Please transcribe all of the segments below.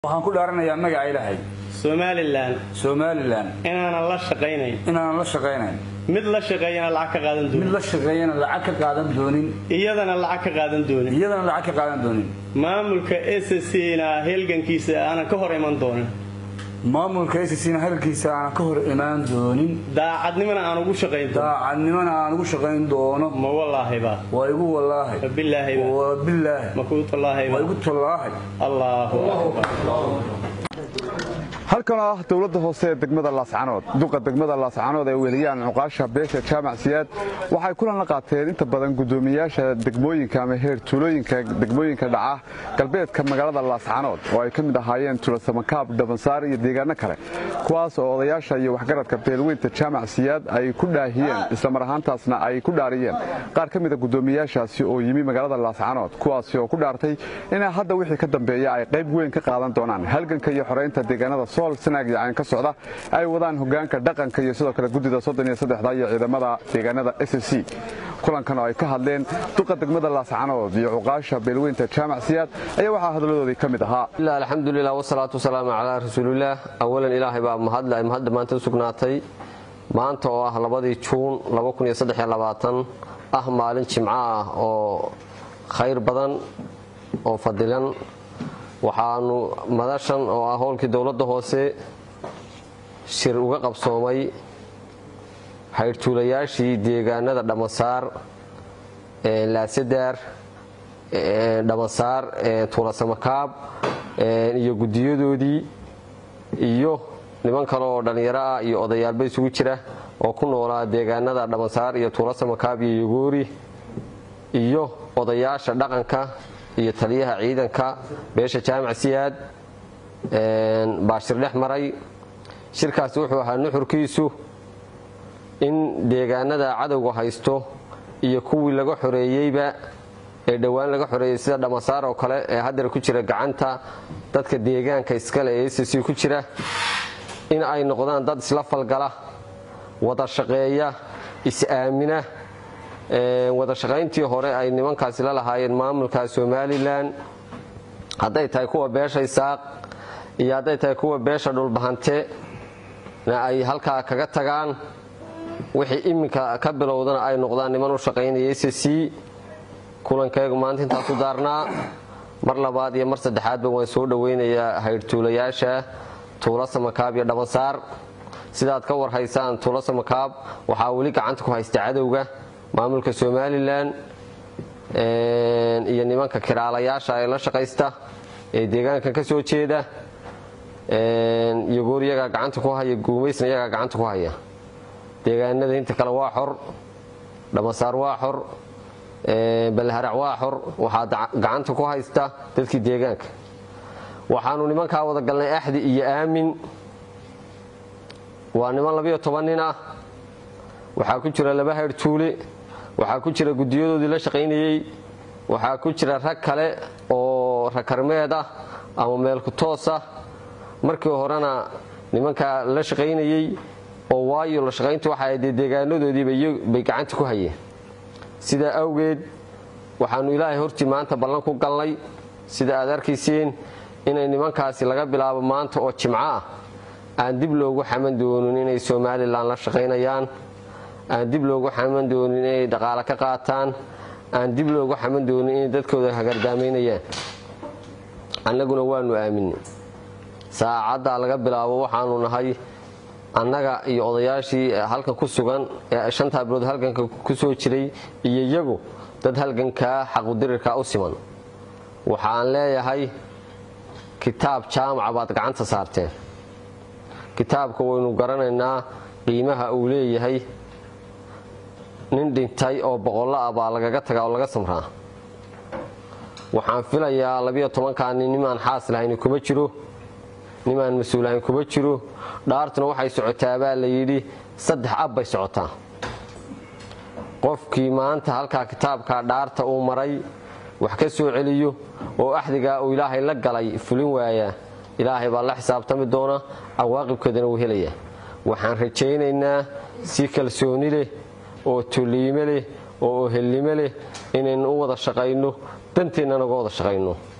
waxaan ku dhaaranayaa magaca ilaahay somalilan somalilan inaanan la shaqaynayn inaanan la shaqaynayn mid la shaqeeyana lacag ka qaadan mid doonin la shaqeeyana lacag ka qaadan doonin iyadana lacag ka qaadan doonin iyadana lacag ka qaadan doonin maamulka ssna helgankiisa aanan ka hor iman doonin maamulka sisina hadalkiisa aanan ka hor imaan doonin daacadnimana aan ugu shaqayn doonin daacadnimana aan ugu shaqayn doono ma wallaahiba waa igu wallaahay wabilaahiba waa bilaahi ma kuu tallaahiba waa igu tallaahay allaahu akbar halkan oo ah dowladda hoose ee degmada laascanood duqa degmada laascanood ee weliyaan cuqaasha beesha jaamac siyaad waxay kulan la qaateen inta badan guddoomiyaasha degmooyinka ama heer tuulooyinka degmooyinka dhaca galbeedka magaalada laascanood oo ay ka mid ahaayeen tuulasamakaab dhabansaar iyo deegaano kale kuwaas oo odayaasha iyo waxgaradka beelweynta jaamac siyaad ay ku dhaahiyeen islamar ahaantaasna ay ku dhaariyeen qaar ka mida guddoomiyaashaasi oo yimi magaalada laascanood kuwaasi oo ku dhaartay inay hadda wixii ka dambeeya ay qayb weyn ka qaadan doonaan halganka iyo xoreynta deegaanada sool sanaag iyo cayn ka socda ay wadaan hogaanka dhaqanka iyo sidoo kale guddida soddon iyo saddexda iyo ciidamada deegaanada s c kulankan oo ay ka hadleen duqa degmada laascanood iyo cuqaasha beelweynta jaamac siyaad ayaa waxaa hadaladoodii ka mid ahaa ilaa alxamdulilah wasalaatu wasalaamu calaa rasuulillaah awalan ilaahay baa mahadle ay mahadda maanta u sugnaatay maanta oo ah labadii juun ah maalin jimco ah oo khayr badan oo fadilan waxaanu madashan oo ah howlkii dowladda hoose shir uga qabsoomay haydhtuulayaashii deegaanada dhammasaar laasadaar dhammasaar tuulasamakaab iyo guddiyadoodii iyo niman kale oo dhallinyaro ah iyo odayaalba isugu jira oo ku noolaa deegaanada dhammasaar iyo tuulasamakaab iyo yogoori iyo odayaasha dhaqanka iyo taliyaha ciidanka beesha jaamac siyaad baa shir dhex maray shirkaasi wuxuu ahaa nuxurkiisu in deegaanada cadowga haysto iyo kuwii laga xoreeyeyba ee dhowaan laga xoreeyey sida dhammasaar oo kale ee haddana ku jira gacanta dadka deegaanka iskale ee sc ku jira in ay noqdaan dad isla falgala wada shaqeeya is-aamina wada shaqayntii hore ay nimankaasi la lahaayeen maamulka somalilan hadday tahay kuwa beesha isaaq iyo hadday tahay kuwa beesha dhulbahante na ay halkaa kaga tagaan wixii iminka ka bilowdana ay noqdaan niman u shaqaynaya sc kulankaygu maanta intaasu daarnaa mar labaad iyo mar saddexaadba waan soo dhoweynayaa haydhtuulayaasha tuula samakaab iyo dhammasaar sidaad ka warhaysaan tuula samakaab waxaa weli gacanta ku haysta cadowga maamulka somalilan iyo nimanka kiraalayaasha ee la shaqaysta ee deegaankan ka soo jeeda yogoor iyagaa gacanta ku haya guumaysna iyagaa gacanta ku haya deegaanada inta kale waa xor dhammasaar waa xor balharac waa xor waxaa gacanta ku haysta dadkii deegaanka waxaanu nimankaa wada galnay axdi iyo aamin waa niman labiyo toban nin ah waxaa ku jira laba haydhtuule waxaa ku jira guddiyadoodii la shaqaynayey waxaa ku jira rag kale oo rakarmeed ah ama meelku toos ah markii horena nimankaa la shaqaynayey oo waayo la shaqayntu waxay dee deegaanadoodiibay gacanta ku hayeen sidaa awgeed waxaanu ilaahay hortii maanta ballan ku galnay sida aad arkayseen inay nimankaasi laga bilaabo maanta oo jimco ah aan dib loogu xaman doonin inay somalilan la shaqaynayaan aan dib loogu xaman doonin inay dhaqaale ka qaataan aan dib loogu xaman doonin inay dadkooda hagardaamaynayaan annaguna waanu aaminay saacaddaa laga bilaabo waxaanu nahay annaga iyo odayaashii halkan ku sugan ee shantaa bilood halganka ku soo jiray iyo iyagu dad halgankaa xaqudirirka u siman waxaan leeyahay kitaab jaamaca baad gacanta saarteen kitaabka waynu garanaynaa qiimaha uu leeyahay nin dhintay oo boqollo ah baa lagaga tagaa oo laga samraa waxaan filayaa labiyo tobankaani nimaan xaas lahayn kuma jiro nimaan mas-uul ahayn kuma jiro dhaartuna waxay socotaa baa la yidhi saddex ab bay socotaa qofkii maanta halkaa kitaabka dhaarta uu maray wax ka soo celiyo oo axdigaa uu ilaahay la galay fulin waayaa ilaahay baa la xisaabtami doona cawaaqibkeedana wuu helayaa waxaan rajaynaynaa si kalsooni leh oo toliime leh oo ohelnimo leh inaynu u wada shaqayno danteennana uga wada shaqayno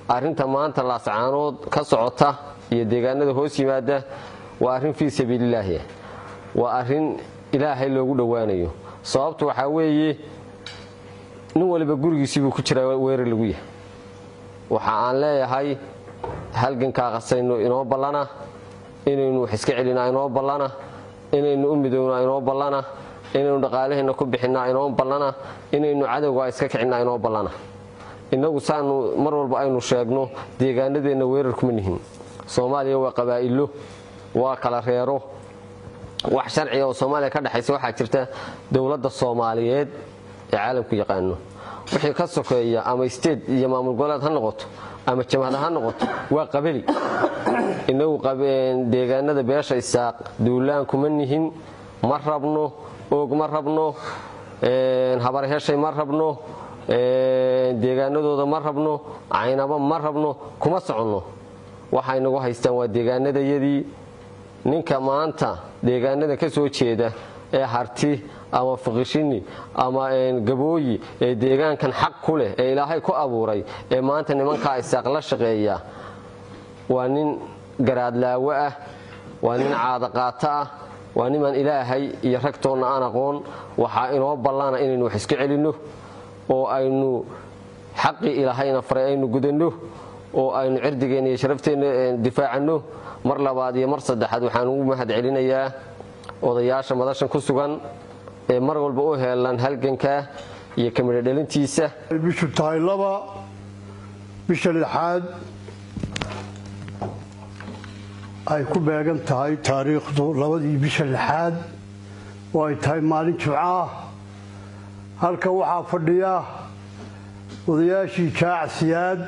arrinta maanta laascaanood ka socota iyo deegaanada hoos yimaada waa arrin fii sabiililaahi waa arrin ilaahay loogu dhowaanayo sababtu waxaa weeye nin waliba gurigiisiibuu ku jiraa weerar lagu yahay waxa aan leeyahay halgankaa qasayno inoo ballana inaynu wax iska celinaa inoo ballana inaynu u midownaa inoo ballana inaynu dhaqaalaheenna ku bixinaa inoo ballana inaynu cadowgaa iska kicinaa inoo ballana innagu saanu mar walba aynu sheegno deegaanadeenna weerar kuma nihin soomaaliya waa qabaa'ilo waa kala reero wax sharciga oo soomaaliya ka dhexaysa waxaa jirta dowladda soomaaliyeed ee caalamku yaqaano wixii ka sokeeya ama state iyo maamul goboleed ha noqoto ama jamhada ha noqoto waa qabali inagu deegaanada beesha isaaq duulaan kuma nihin ma rabno oog ma rabno habarheshay ma rabno deegaanadooda ma rabno caynaba ma rabno kuma soconno waxay nagu haystaan waa deegaanadayadii ninka maanta deegaanada ka soo jeeda ee harti ama fiqishini ama gabooyi ee deegaankan xaq ku leh ee ilaahay ku abuuray ee maanta nimankaa isaaq la shaqeeya waa nin garaadlaawo ah waa nin caadaqaato ah waa nimaan ilaahay iyo ragtoonna aan aqoon waxaa inoo ballana inaynu wax isku celinno oo aynu xaqii ilaahayna faray aynu gudanno oo aynu cirdigeenna iyo sharafteenna difaacanno mar labaad iyo mar saddexaad waxaan ugu mahad celinayaa odayaasha madashan ku sugan ee mar walba u heelan halganka iyo kamidho dhalintiisa bishu tahay laba bisha lixaad ay ku beegan tahay taariikhdu labadii bisha lixaad oo ay tahay maalin jimco ah halka waxaa fadhiya odayaashii jaacsiyaad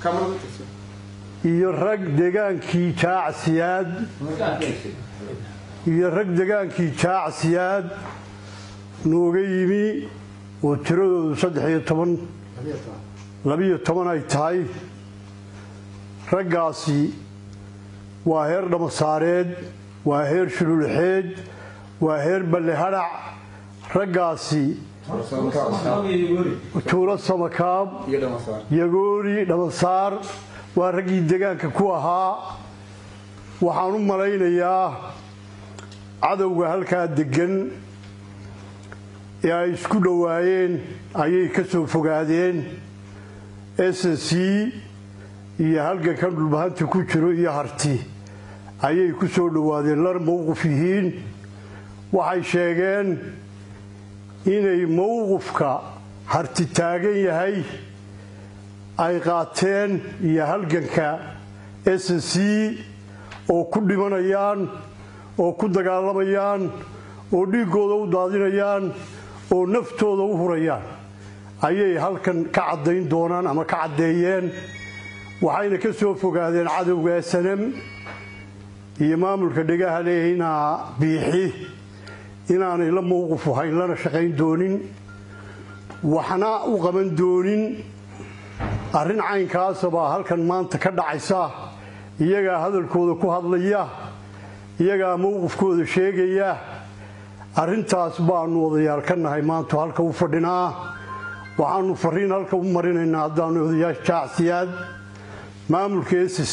iyo rag degaankii jaacsiyaad iyo rag degaankii jaacsiyaad nooga yimi oo tiradoodu saddexiyo toban labiyo toban ay tahay raggaasi waa heer dhamasaareed waa heer shululxeed waa heer balle hadhac raggaasi tuulo samakaab yagoori dhamasaar waa raggii degaanka ku ahaa waxaan u malaynayaa cadowga halkaa deggan ee ay isku dhowaayeen ayay ka soo fogaadeen s c iyo halgankan dhulbahanta ku jiro iyo harti ayay ku soo dhowaadeen lar mowqif yihiin waxay sheegeen inay mowqifka harti taagan yahay ay qaateen iyo halganka s c oo ku dhimanayaan oo ku dagaalamayaan oo dhiiggooda u daadinayaan oo naftooda u hurayaan ayay halkan ka caddayn doonaan ama ka caddeeyeen waxayna ka soo fogaadeen cadowga sanam iyo maamulka dhegaha leehinaa biixi inaanay la mowqifu hayn lana shaqayn doonin waxna u qaban doonin arrin caynkaasabaa halkan maanta ka dhacaysa iyagaa hadalkooda ku hadlaya iyagaa mowqifkooda sheegaya arrintaas baanu odayaal ka nahay maanta halka u fadhinaa waxaanu fariin halka u marinaynaa haddaanu odayaasha jaacsiyaad maamulka s c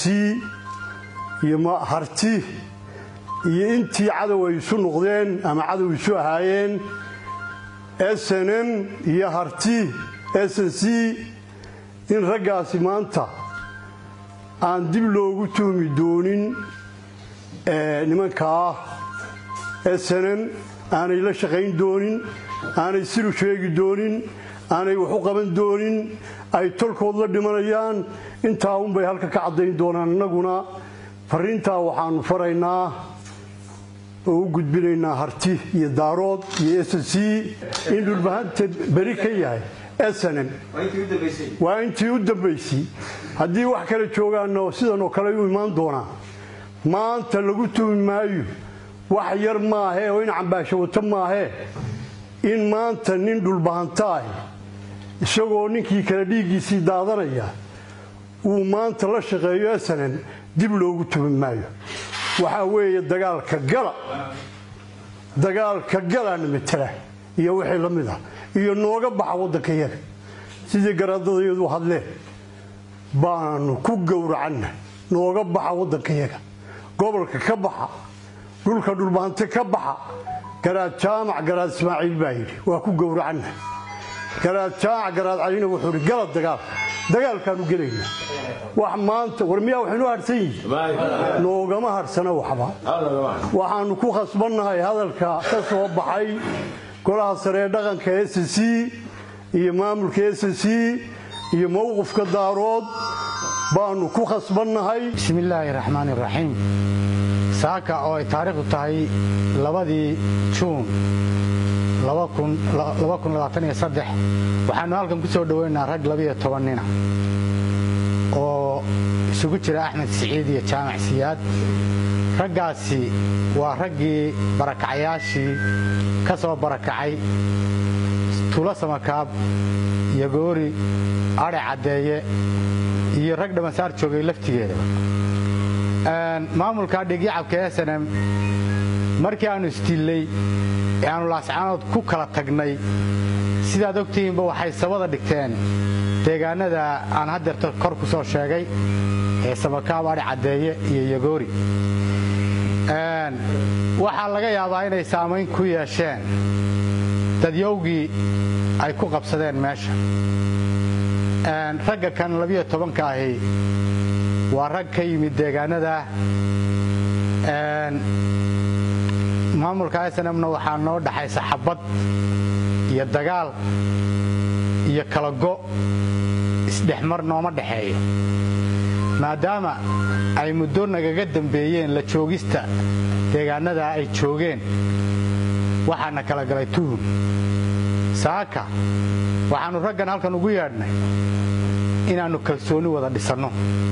iyo harti iyo intii cadow ay isu noqdeen ama cadow isu ahaayeen snn iyo harti sn c in raggaasi maanta aan dib loogu tuhmi doonin nimankaa snn aanay la shaqayn doonin aanay siru sheegi doonin aanay wax u qaban doonin ay tolkood la dhimanayaan intaa unbay halka ka caddayn doonaan innaguna fariintaa waxaanu faraynaa oo u gudbinaynaa harti iyo daarood iyo s c in dhulbahanta beri ka yahay snn waa intii u dambaysay haddii wax kale joogaanna sidan oo kale u imaan doonaa maanta lagu tumi maayo wax yar maahee oo in cambaasho wato maahee in maanta nin dhulbahanta ahi isagoo ninkii kale dhiiggiisii daadanaya uu maanta la shaqeeyo snn dib loogu tumi maayo waxaa weeye dagaalka gala dagaalka galaana matala iyo wixii la mid ah iyo nooga baxa waddanka yaga sidii garaadadayadu hadleen baanu ku gowracanna nooga baxa waddankayaga gobolka ka baxa dhulka dhulbaante ka baxa garaad jaamac garaad ismaaciil baa yidhi waa ku gowracanna garaad jaamac garaad calina wuxuu idhi gala dagaal dagaalkaanu gelaynaa wax maanta war miyaa waxaynu harsan yihin noogama harsana waxba waxaanu ku khasbannahay hadalka ka soo baxay golaha sare ee dhaqanka s c iyo maamulka s c iyo mowqifka daarood baanu ku khasbannahay bismillaahi raxmaan iraxiim saaka oo ay taariikhdu tahay labadii juun waxaanu halkan ku soo dhoweynaa rag labiyo toban nina oo isugu jira axmed siciid iyo jaamac siyaad raggaasi waa raggii barakacayaashii ka soo barakacay tuulo samakaab iyo goori adhe caddeeye iyo rag dhammasaar joogay laftigeedaba maamulka dhigyacabka snm markii aannu isdillay ee aannu laascaanood ku kala tagnay sidaad ogtihiinba waxay sabada dhigteen deegaanada aan haddeerta kor ku soo sheegay ee samakaab adhe caddeeye iyo yagoori waxaa laga yaabaa inay saamayn ku yeesheen dadyowgii ay ku qabsadeen meesha ragga kan labiyo tobanka ahi waa rag ka yimid deegaanada maamulka snmna waxaa noo dhaxaysa xabad iyo dagaal iyo kala go' isdhexmar nooma dhexeeyo maadaama ay muddo nagaga dambeeyeen la joogista deegaanada ay joogeen waxaana kala galay tuhun saaka waxaannu raggan halkan ugu yeedhnay inaannu kalsooni wada dhisanno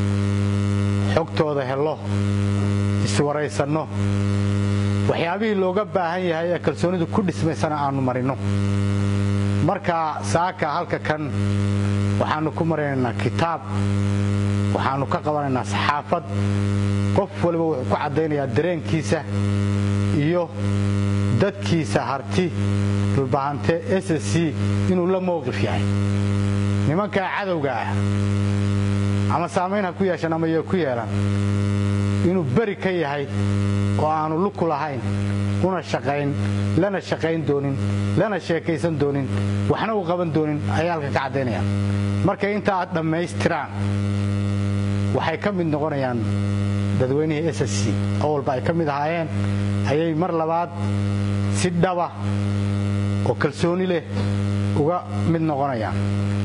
xogtooda hello iswaraysanno waxyaabihii looga baahan yahay ee kalsoonidu ku dhismaysana aannu marinno marka saaka halka kan waxaannu ku marinaynaa kitaab waxaannu ka qabanaynaa saxaafad qof waliba wuxuu ku caddaynayaa dareenkiisa iyo dadkiisa harti dhulbahante s c inuu la mowqif yahay nimankaa cadowga ah ama saamayn ha ku yeeshan ama yo ku yeelan inuu beri ka yahay oo aanu luku lahayn una shaqayn lana shaqayn doonin lana sheekaysan doonin waxna u qaban doonin ayay halkan ka caddaynaya markay intaa aad dhammaystiraan waxay ka mid noqonayaan dadweynihii s c oo walba ay ka mid ahaayeen ayay mar labaad si dhaba oo kalsooni leh uga mid noqonayaan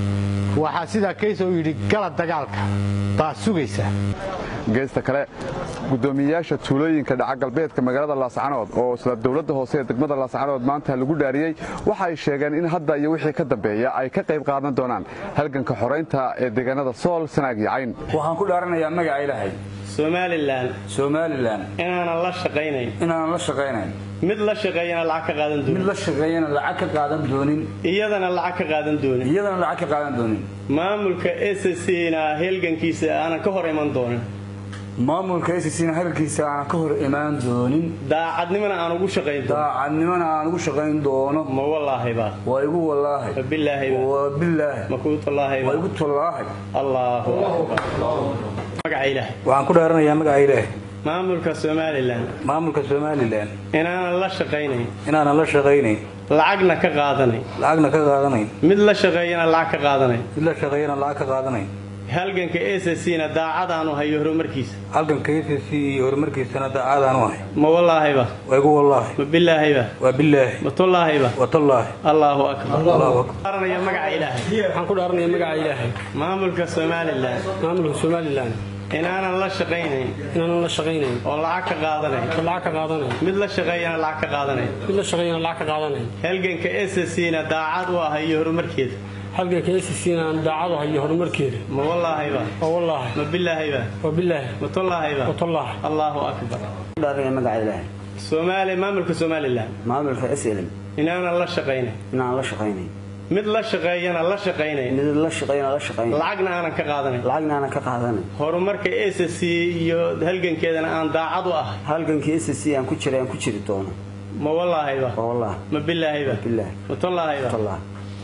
waxaa sidaa kaysoo yidhi gala dagaalka baa sugaysa geesta kale gudoomiyeyaasha tuulooyinka dhaca galbeedka magaalada laascanood oo isla dowladda hoose ee degmada laascanood maanta lagu dhaariyey waxa ay sheegeen in hadda iyo wixii ka dambeeya ay ka qayb qaadan doonaan halganka xoraynta ee deegaanada sool sanaag iyo cayn waxaan ku dhaaranayaa magaca ilaahay somalilan somalilan inaanan la shaqaynayn inaanan la shaqaynayn mid la shaqeeyana lacag ka qaadan mid doonin la shaqeeyana lacag ka qaadan doonin iyadana lacag ka qaadan doonin iyadana lacag ka qaadan doonin maamulka s c na helgankiisa aanan ka hor iman doonin maamulka scna hadalkiisa aanan ka hor imaan doonin daacadnimana aan ugu shaqayn doonin daacadnimana aan ugu shaqayn doono ma wallaahiba waa igu wallaahay ma bilaahiba waa bilaahi ma kuu waa tallaahiba igu tallaahay allaahu akbar magaca ilaahay waxaan ku dhaaranayaa magaca ilaahay maamulka somalilan maamulka somalilan inaanan la shaqaynayn inaanan la shaqaynayn lacagna ka qaadanayn lacagna ka qaadanayn mid la shaqeeyana lacag ka qaadanayn mid la shaqeeyana lacag ka qaadanayn halganka s c na daacadaanu hayo horumarkiisa halganka sc iyo horumarkiisana daacadaan u ahay ma wallaahiba waa igu wallaahi ma bilaahiba waa bilaahi ma tullaahiba waa tallaahi allaahu akbar allahu akbar Dhaaranaya magaca ilaahay waxaan ku dhaaranaya magaca ilaahay maamulka somalilan maamulka somalilan inaanan la shaqaynayn inaanan la shaqaynayn oo lacag ka qaadanayn oo lacag ka qaadanayn mid la shaqeeyana lacag ka qaadanayn mid la shaqeeyana lacag ka qaadanayn halganka s c na daacad u ah iyo horumarkeeda halganka SSC-na aan daacadu hayo horumarkeeda ma wallaahiba oo wallaahi ma bilaahiba waa bilaahi ma tullaahiba waa tallaahi allaahu akbar dhaaraya magaca ilaahay soomaali maamulka somalilan maamulka slm inaanan la shaqaynayn inaan la shaqaynayn mid la shaqeeyana la shaqaynayn mid la shaqeeyana la shaqaynayn lacagna aanan ka qaadanayn lacagna aanan ka qaadanayn horumarka s c iyo halgankeedana aan daacad u ahay halgankii SSC aan ku jiray aan ku jiri doono ma wallaahiba waa wallaahi ma bilaahiba bilaahi ma tullaahiba wallaahi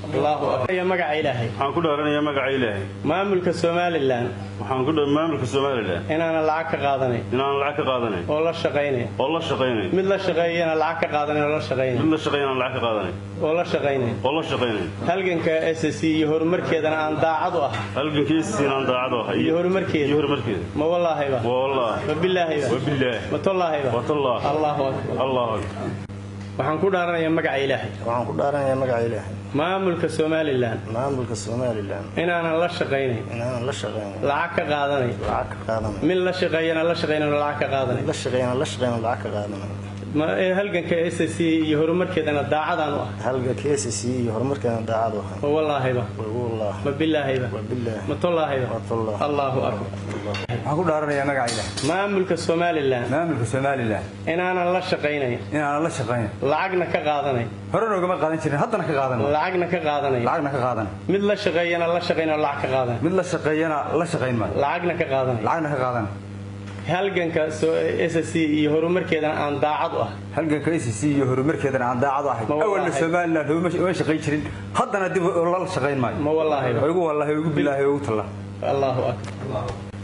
allahu akbar iyo magaca ilaahay waxaan ku dhaaranayaa magaca ilaahay maamulka somalilan waxaan ku dha maamulka somalilan inaanan lacag ka qaadanayn inaan lacag ka qaadanayn oo la shaqaynayn oo la shaqaynayn mid la shaqeeyana lacag ka qaadanayn oo la shaqaynayn mid la shaqeeya inaan lacag ka qaadanayn oo la shaqaynayn oo la shaqaynayn halganka s c iyo horumarkeedana aan daacad u ah halgankiisa inaan daacad u ahay iyo horumarkeeda iyo horumarkeeda ma wallaahiba wallah ma bilaahiba wabillaah ma tollaahiba watallah allahu akbar allahu akbar waxaan ku dhaaranayaa magaca ilaahay waxaan ku dhaaranayaa magaca ilaahay maamulka somalilan maamulka somalilan inaanan la shaqaynayn inaanan la shaqaynin lacag ka qaadanayn lacag ka qaadanayn mid la shaqeeyana la shaqaynayn oo lacag ka qaadanayn la shaqeeyana la shaqaynin lacag ka qaadanayn ma ee halganka s c iyo horumarkeedana daacadaan u ah halga KCC iyo horumarkeena daacad u ahay ma wallaahiba wallah ma bilaahiba wabillaah ma tollaahiba watallah allahu akbar waxaan ku dhaaranayaa magaca ilaah maamulka somalilan maamulka somalilan inaanan la shaqaynayn inaanan la shaqayn lacagna ka qaadanayn horena ugama qaadan jirin haddana ka qaadan lacagna ka qaadanayn lacagna ka qaadan mid la shaqeeyana la shaqayn oo lacag ka qaadan mid la shaqeeyana la shaqayn maayo lacagna ka qaadanay lacagna ka qaadan halganka s c iyo horumarkeedana aan daacad u ah halganka ICC iyo horumarkeedana aan daacad u ahay Ma wallaahi. awalna somalilan uma shaqayn jirin haddana dib la shaqayn maayo ma wallaahiba igu wallahi igu bilaahi igu talla allahu akbar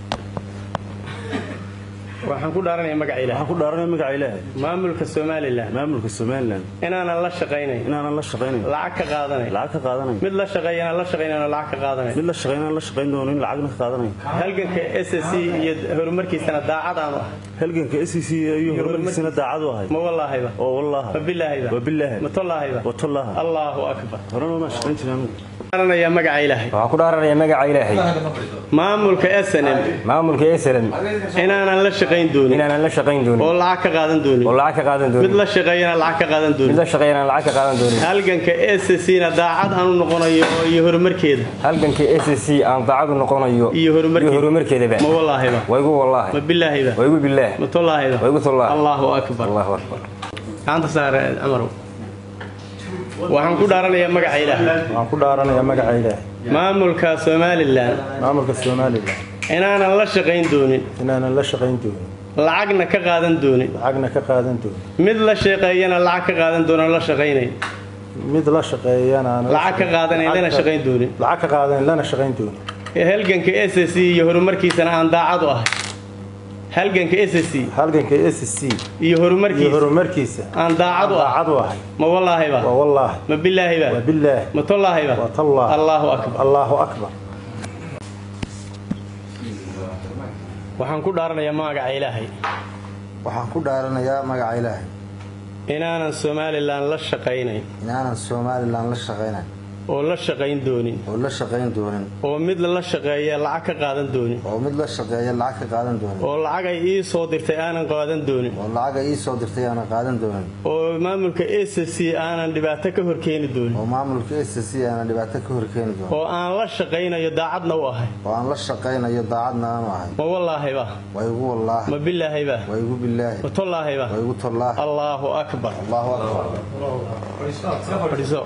waxaan ku dhaaranayaa magaca ilaah waxaan ku dhaaranayaa magaca ilaahay maamulka somalilan maamulka somalilan inaanan la shaqaynayn inaanan la shaqaynayn lacag ka qaadanayn lacag ka qaadanayn mid la shaqeeyana la shaqaynayn oo lacag ka qaadanayn mid la shaqeeyana la shaqayn doonin lacagna ka qaadanayn halganka s c iyo horumarkiisana daacad aan u ah halganka SEC iyo horumarkiisana daacad u ahay ma wallaahiba oo wallah ma bilaahiba wabillaah ma tollaahiba watallah allahu akbar horena ma shaqayn jirin dhaaranayaa magaca ilaahay waxaan ku dhaaranayaa magaca ilaahay maamulka snm maamulka slm inaanan la shaqayn doonin inaanan la shaqayn doonin oo lacag ka qaadan doonin oo lacag ka qaadan mid doonin la shaqeeyana lacag ka qaadan mid doonin la shaqeeyana lacag ka qaadan doonin halganka s c na daacad aan u noqonayo iyo horumarkeeda halganka SSC aan daacadu noqonayo iyo horumarkeeda horumarkeedaba ma wallaahiba waa igu wallaahi ma bilaahiba waa igu billaah ma tollaahiba waa igu tollah allahu akbar allahu akbar gacanta saare camarow waxaan ku dhaaranayaa magaca ilaah waxaan ku dhaaranayaa magaca ilaahay maamulka somalilan maamulka somalilan inaanan la shaqayn doonin inaanan la shaqayn doonin lacagna ka qaadan doonin lacagna ka qaadan doonin mid la shaqeeyana lacag ka qaadan doonin oo la shaqaynayn mid la shaqeeyana aan la lacag ka qaadanayn lana shaqayn doonin lacag ka qaadanayn lana shaqayn doonin halganka s c iyo horumarkiisana aan daacad u ahay halganka s c halganka SSC iyo iyo horumarkiisa horumarkiisa aan daacad u ahay daacad u ahay ma wallaahiba waa wallah ma bilaahiba wabillaah ma tollaahiba watallah allahu akbar allahu akbar waxaan ku dhaaranayaa magaca ilaahay waxaan ku dhaaranayaa magaca ilaahay inaanan somalilan la shaqaynayn inaanan somalilan la shaqaynayn oo la shaqayn doonin oo la shaqayn doonin oo mid la shaqeeya lacag ka qaadan doonin oo mid la shaqeeya lacag ka qaadan doonin oo lacag ay ii soo dirtay aanan qaadan doonin oo lacag ay ii soo dirtay aanan qaadan doonin oo maamulka s c aanan dhibaato ka horkeeni doonin oo maamulka SSC aanan dhibaato ka horkeeni doonin oo aan la shaqaynayo daacadna u ahay oo aan la shaqaynayo daacadna aanu ahay ma wallaahiba waa igu wallaahi ma bilaahiba waa igu billaahi ma tollaahiba waa igu tallaahi allahu akbar allahu akbar fadhiiso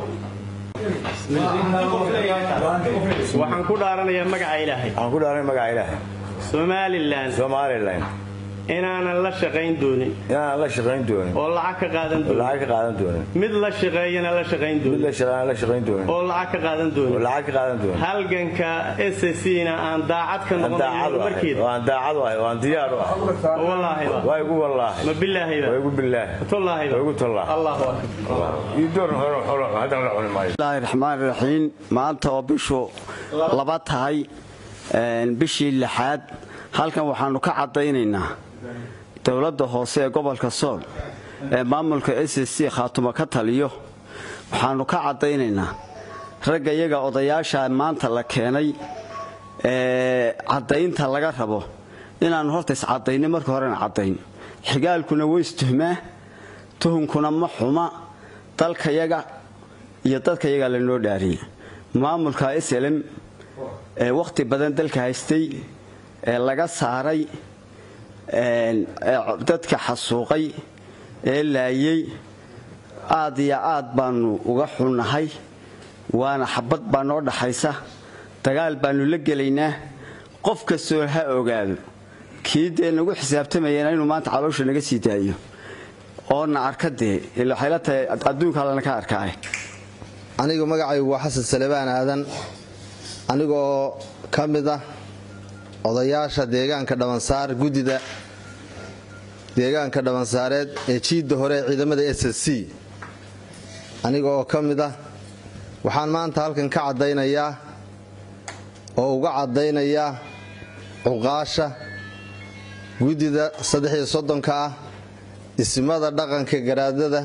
waxaan ku dhaaranayaa magaca ilaahay waxaan ku dhaaranaya magaca ilaahay somalilan somalilan inaanan la shaqayn doonin inaanan la shaqayn doonin oo lacag ka qaadan oo doonin lacag ka qaadan doonin mid la shaqeeyana la shaqayn mid doonin la shaqeeyana la shaqayn doonin oo lacag ka qaadan oo doonin lacag ka qaadan doonin halganka s c na aan daacad ka aan noqonayo daacad u ahay horumarkeeda oo aan daacad u ahay oo aan diyaar u ahay ma wallaahiba waa igu wallaahi ma bilaahiba waa igu billaah ma tollaahiba waa igu tollah allahu akbar iyo door hore hore hadan la cuni maayo bismillaahi raxmaan raxiim maanta oo bishu laba tahay een, bishii lixaad halkan waxaanu ka caddaynaynaa dowladda hoose ee gobolka sool ee maamulka s c khaatumo ka taliyo waxaanu ka caddaynaynaa ragga iyaga odayaasha maanta la keenay ee caddaynta laga rabo inaannu horta iscadaynin marka horena caddayn xigaalkuna weystuhmaa tuhunkuna ma xuma dalkayaga iyo dadkayaga lanoo dhaariyey maamulka slm ee wakhti badan dalka haystay ee laga saaray ee dadka xasuuqay ee laayey aad iyo aad baanu uga xunnahay waana xabad baa noo dhaxaysa dagaal baanu la gelaynaa qof kastoo ha ogaado kii dee nagu xisaabtamayeen inuu maanta caloosha naga sii daayo oo na arka dee ila waxay la tahay adduunka allana ka arkaaye anigu magacaygu waa xasan salebaan aadan anigoo ka mid ah odayaasha deegaanka dhabansaar guddida deegaanka dhabansaareed ee jiidda hore ee ciidamada s s c aniga oo ka mid ah waxaan maanta halkan ka caddaynayaa oo uga caddaynayaa cuqaasha guddida saddexiyo soddonka ah ismada dhaqanka garaadada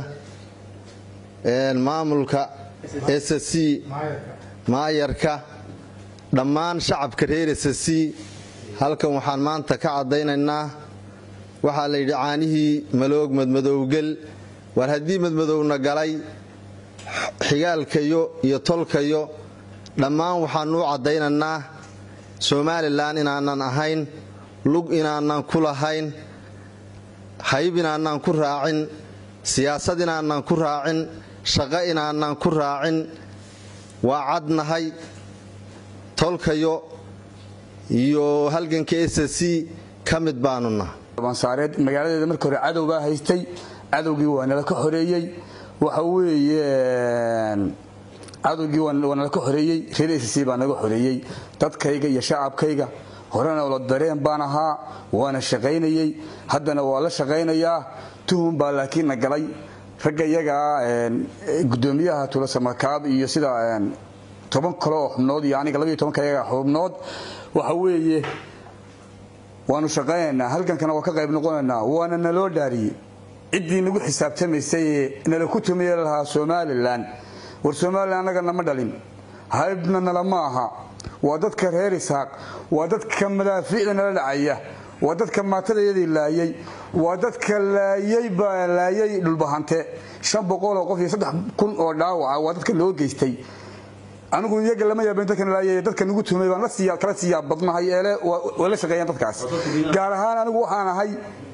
maamulka s c maayarka dhammaan shacabka reer s c halkan waxaan maanta ka caddaynaynaa waxaa la yidhi caanihii maloog madmadowgel war haddii madmadowna galay xigaalkayo iyo tolkayo dhammaan waxaanuu caddaynaynaa somalilan inaanan ahayn lug inaanan ku lahayn hayb inaanan ku raacin siyaasad inaanan ku raacin shaqo inaanan ku raacin waa cadnahay tolkayo iyo halganka s c ka mid baanuna saareed magaaladeeda markii hore cadow baa haystay cadowgii waa nala ka xoreeyey waxa weeye cadowgii waa nala ka xoreeyey reer s c baa naga xoreeyey dadkayga iyo shacabkayga horena la dareen baan ahaa waana shaqaynayey haddana waa la shaqaynayaa tuhun baa laakiin na galay ragga iyagaa gudoomiyaha tulasamakaab iyo sida toban kale oo xubnood iyo aniga labaiyo tobanka iyaga xubnood waxa weeye waanu shaqaynaynaa halkankana waa ka qayb noqonaynaa waana naloo dhaariyey ciddii nagu xisaabtamaysay ee nala ku tumiye lahaa somalilan war somalilan annaga nama dhalin haybna nala ma aha waa dadka reer isaaq waa dadka madaafiicda nala dhacaya waa dadka maatadayadii laayay waa dadka laayay baa laayay dhulbahante shan boqoloo qof iyo saddex kun oo dhaawaca waa dadka loo geystay anigu iyaga lama yaabin dadkan laayay dadka nagu tumay baan la kala siiyaa badnahay eele waa la shaqeeyaan dadkaas gaar ahaan anigu waxaan ahay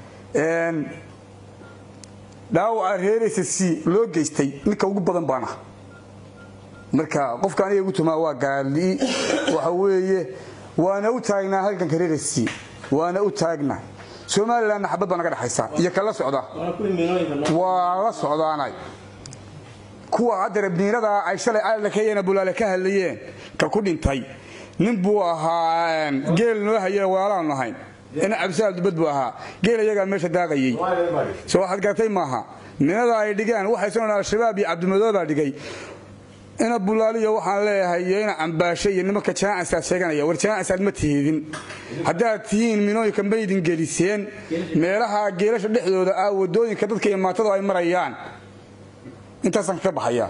dhaawaca reeraysa c loo geystay ninka ugu badan baan ah marka qofka aniga igu tumaa waa gaali waxa weeye waana u taagnaa halganka reeraysa c waana u taagnaa somalilanna xabad baa naga dhexaysa iyo kala socda waa la socdaanay kuwa hadda rabniinada ay shalay alakeyena bulaale ka hadlayeen ka ku dhintay nin buu ahaa geel noo haye waalaanu ahayn ina cabsaal dubad buu ahaa geel iyagaa meesha daaqayey so waxaad garatay maaha ninada ay dhigaan waxay soo al-shabaab iyo cabdimadoobaa dhigay ina bulaaliyo waxaan leeyahay iyo ina cambaashe iyo nimanka janaacasaad sheeganaya war janaacasaad ma tihidin haddaad tihiin minooyinka maydin geliseen meelaha geelasha dhexdooda ah wadooyinka dadka iyo maatadu ay marayaan intaasaan ka baxaya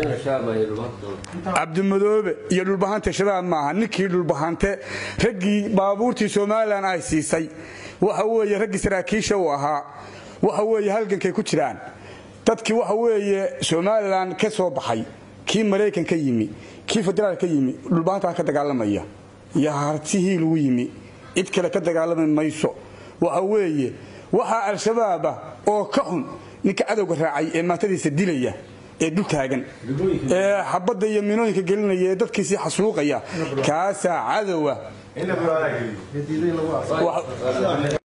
cabdimadoobe iyo dhulbahante shabaab maaha ninkii dhulbahante raggii baabuurtii somalilan ay siisay waxa weeye raggii saraakiisha uu ahaa waxa weeye halgankay ku jiraan dadkii waxa weeye somalilan ka soo baxay kii maraykan ka yimi kii federaal ka yimi dhulbahantaa ka dagaalamaya iyo hartihii lagu yimi cid kale ka dagaalami mayso waxa weeye waxaa al-shabaaba oo ka xun ninka cadowga raacay ee maatadiisa dilaya ee dul taagan ee xabadda iyo minooyinka gelinaya ee dadkiisii xasuuqaya kaasaa cadowa